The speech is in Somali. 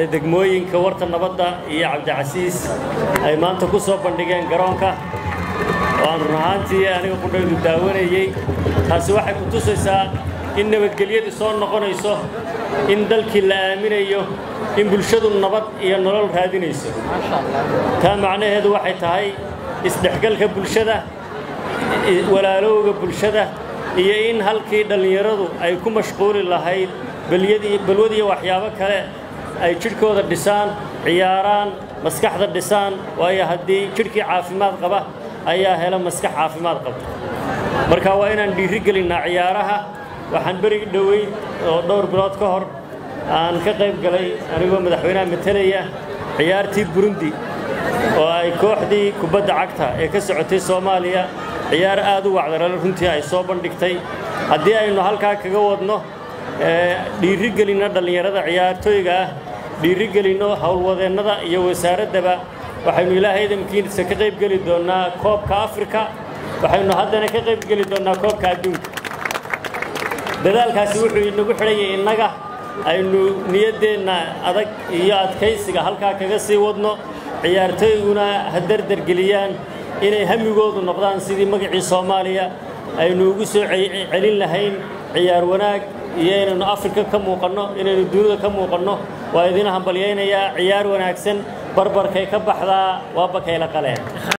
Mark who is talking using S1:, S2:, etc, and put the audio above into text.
S1: ee degmooyinka warta nabadda iyo cabdicasiis ay maanta ku soo bandhigeen garoonka waan run ahaantii aniga qudhaydu daawanayey taasi waxay ku tusaysaa in nabadgelyadu soo noqonayso in dalkii la aaminayo in bulshadu nabad iyo nolol raadinayso taa macnaheedu waxay tahay isdhexgalka bulshada walaalowga bulshada iyo in halkii dhallinyaradu ay ku mashquuli lahayd balwad iyo waxyaabo kale ay jidhkooda dhisaan ciyaaraan maskaxda dhisaan waayo haddii jidhkii caafimaad qaba ayaa hela maskax caafimaad qabta marka waa inaan dhiiri gelinnaa ciyaaraha waxaan berigi dhoweyd oo dhowr bilood ka hor aan ka qayb galay anigoo madaxweynaha matalaya ciyaartii burundi oo ay kooxdii kubadda cagta ee ka socotay soomaaliya ciyaar aad u wacdarale runtii ay soo bandhigtay haddii aynu halkaa kaga wadno dhiiri gelinno dhallinyarada ciyaartooyga ah dhiiri gelinno howlwadeennada iyo wasaaraddaba waxaynu ilaahay idamkiisa ka qayb geli doonnaa koobka afrika waxaynu haddana ka qayb geli doonnaa koobka adduunka dadaalkaasi wuxuu inagu xidhanyay innaga aynu niyaddeenna adag iyo adkaysiga halkaa kaga sii wadno ciyaartooyguna ha dardargeliyaan inay hamigoodu noqdaan sidii magacii soomaaliya aynu ugu soo celin lahayn ciyaar wanaag iyo inaynu afrika ka muuqanno inaynu dunida ka muuqanno waa idin hambalyaynayaa ciyaar wanaagsan barbarkay ka baxdaa waa bakayla qaleen